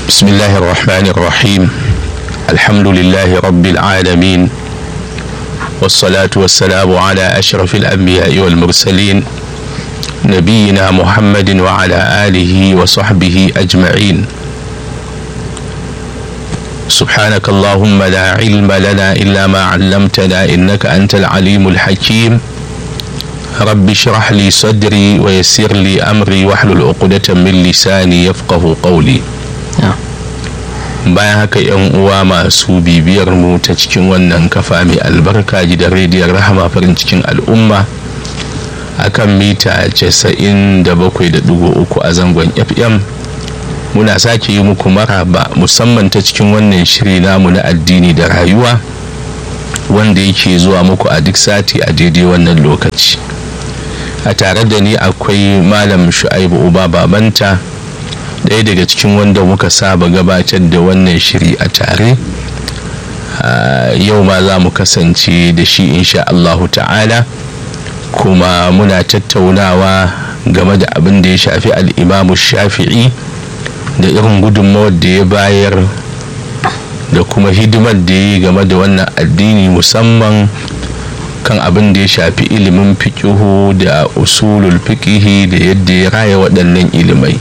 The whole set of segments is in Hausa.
بسم الله الرحمن الرحيم الحمد لله رب العالمين والصلاة والسلام على أشرف الأنبياء والمرسلين نبينا محمد وعلى آله وصحبه أجمعين سبحانك اللهم لا علم لنا إلا ما علمتنا إنك أنت العليم الحكيم رب اشرح لي صدري ويسر لي أمري واحلل عقدة من لساني يفقه قولي bayan haka yan uwa masu bibiyar mu ta cikin wannan kafa mai albarka gidan rediyon rahama farin cikin al'umma akan mita 97.3 a zangon fm muna sake yi muku maraba musamman ta cikin wannan shiri namu na addini da rayuwa wanda yake zuwa muku a duk sati a daidai wannan lokaci a tare da ni akwai malam shu'aibu uba babanta ɗaya daga cikin wanda muka saba gabatar da wannan shiri a tare yau ma za mu kasance da shi insha Allahu ta'ala kuma muna tattaunawa game da abin da ya shafi al'imamu shafi'i da irin gudunmawar da ya bayar da kuma hidimar da ya yi game da wannan addini musamman kan abin da ya shafi ilimin fikihu da usulul fikihi da yadda ya raya waɗannan ilimai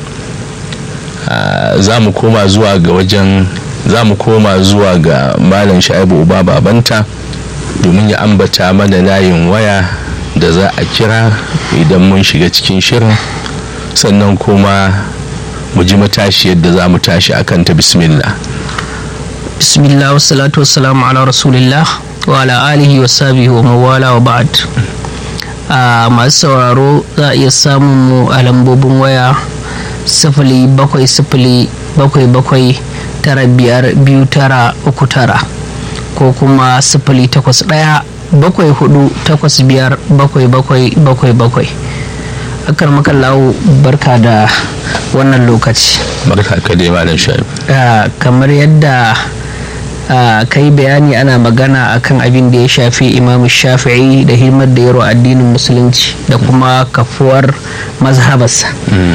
za mu koma zuwa ga wajen za mu koma zuwa ga malam sha'ibu uba babanta domin ya ambata mana layin waya da za a kira idan mun shiga cikin shirin sannan kuma mu ji matashi yadda za mu tashi akan ta bismillah bismillah wassalatu wassalamu ala rasulillah wa ala alihi wa sahbihi wa mawala wa ba'd a masu sauraro za a iya samun mu a lambobin waya sifili bakwai sifili bakwai bakwai tara biyar biyu tara uku tara ko kuma sifili takwas ɗaya bakwai hudu takwas biyar bakwai bakwai bakwai bakwai akar makallawo barka da wannan lokaci barka ka dai malam shaib kamar yadda ka yi bayani ana magana akan abin da ya shafi imam shafi'i da himar da yaro addinin musulunci da kuma kafuwar mazhabarsa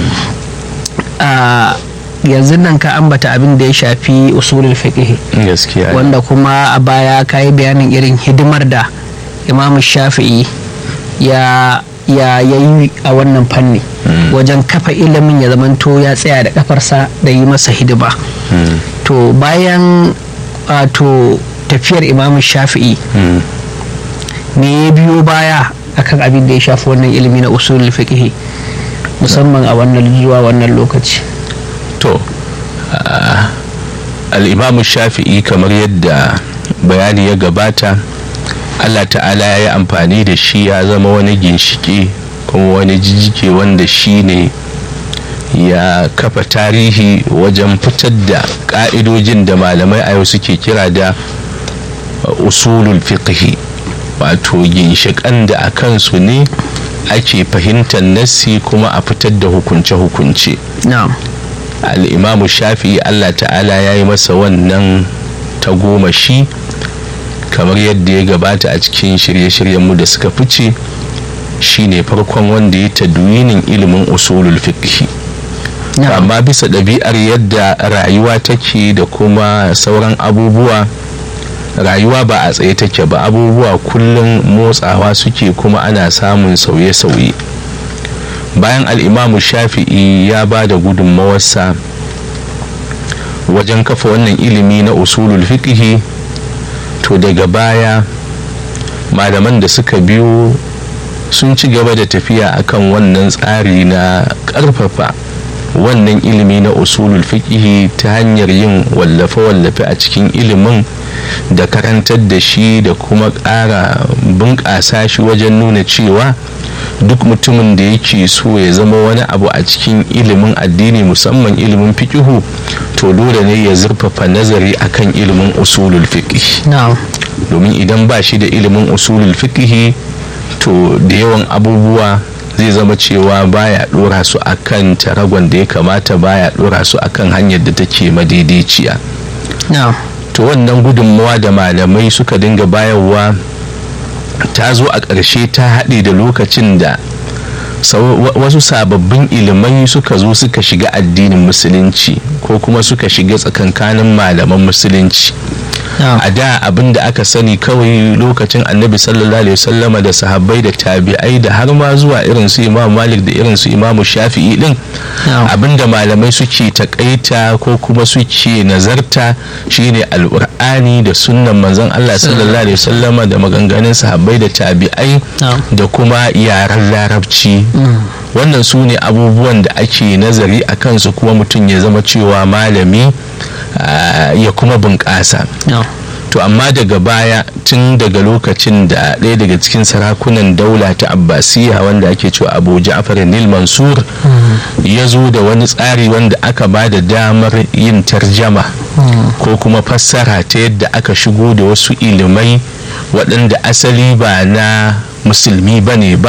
yanzu nan ka ambata abin da ya shafi usulul fiqh gaskiya wanda kuma a baya ka yi bayanin irin hidimar da imam shafi'i ya ya yi a wannan fanni wajen kafa ilimin ya zamanto ya tsaya da kafarsa da yi masa hidima to bayan wato tafiyar imam shafi'i me ya biyo baya akan abin da ya shafi wannan ilimi na usulul fiqh musamman a wannan zuwa wannan lokaci to al'imamu shafi'i kamar yadda bayani ya gabata allah ta'ala ya yi amfani da shi ya zama wani ginshiki kuma wani jijike wanda shi ne ya kafa tarihi wajen fitar da ƙa'idojin da malamai a yau suke kira da usulul fiqhi wato ginshiƙan da a kansu ne ake fahimtar nassi kuma a fitar da hukunce-hukunce al'imamu shafi'i allah ta'ala ya yi masa wannan tagomashi kamar yadda ya gabata a cikin shirye-shiryenmu da suka fice shine farkon wanda ya tadwinin ilimin usulul fiqhi amma bisa ɗabi'ar yadda rayuwa take da kuma sauran abubuwa rayuwa ba a tsaye take ba abubuwa kullum motsawa suke kuma ana samun sauye-sauye bayan al'imamu shafi'i ya ba da gudunmawarsa wajen kafa wannan ilimi na usulul fiqhi to daga baya malaman da suka biyo sun ci gaba da tafiya akan wannan tsari na ƙarfafa wannan ilimi na usulul fiqhi ta hanyar yin wallafe-wallafe a cikin ilimin da karantar da shi da kuma ƙara bunƙasa shi wajen nuna cewa duk mutumin da yake so ya zama wani abu a cikin ilimin addini musamman ilimin fiqihu to dole ne ya zurfafa nazari akan ilimin usulul fiqh domin idan ba shi da ilimin usulul fiqh to da yawan abubuwa zai zama cewa baya dora su akan taragon da ya kamata baya dora su akan hanyar da take madaidaiciya to wannan gudunmawa da malamai suka dinga bayarwa ta zo a ƙarshe ta haɗe da lokacin da wasu sababbin ilimai suka zo suka shiga addinin musulunci ko kuma suka shiga tsakankanin malaman musulunci a da abin da aka sani kawai lokacin annabi sallallahu alaihi wasallama da sahabbai da tabi'ai da har ma zuwa irin su imam malik da irin su imam shafi'i din abin da malamai suke takaita ko kuma suke nazarta shine alqur'ani da sunnan manzon Allah sallallahu alaihi wasallama da maganganun sahabbai da tabi'ai da kuma yaren larabci wannan su ne abubuwan da ake nazari a kansu kuma mutum ya zama cewa malami ya kuma bunƙasa to amma daga baya tun daga lokacin da ɗaya daga cikin sarakunan daula ta abbasiya wanda ake cewa abu ja'far nil mansur ya zo da wani tsari wanda aka ba da damar yin tarjama ko kuma fassara ta yadda aka shigo da wasu ilimai waɗanda asali ba na musulmi ba ne ba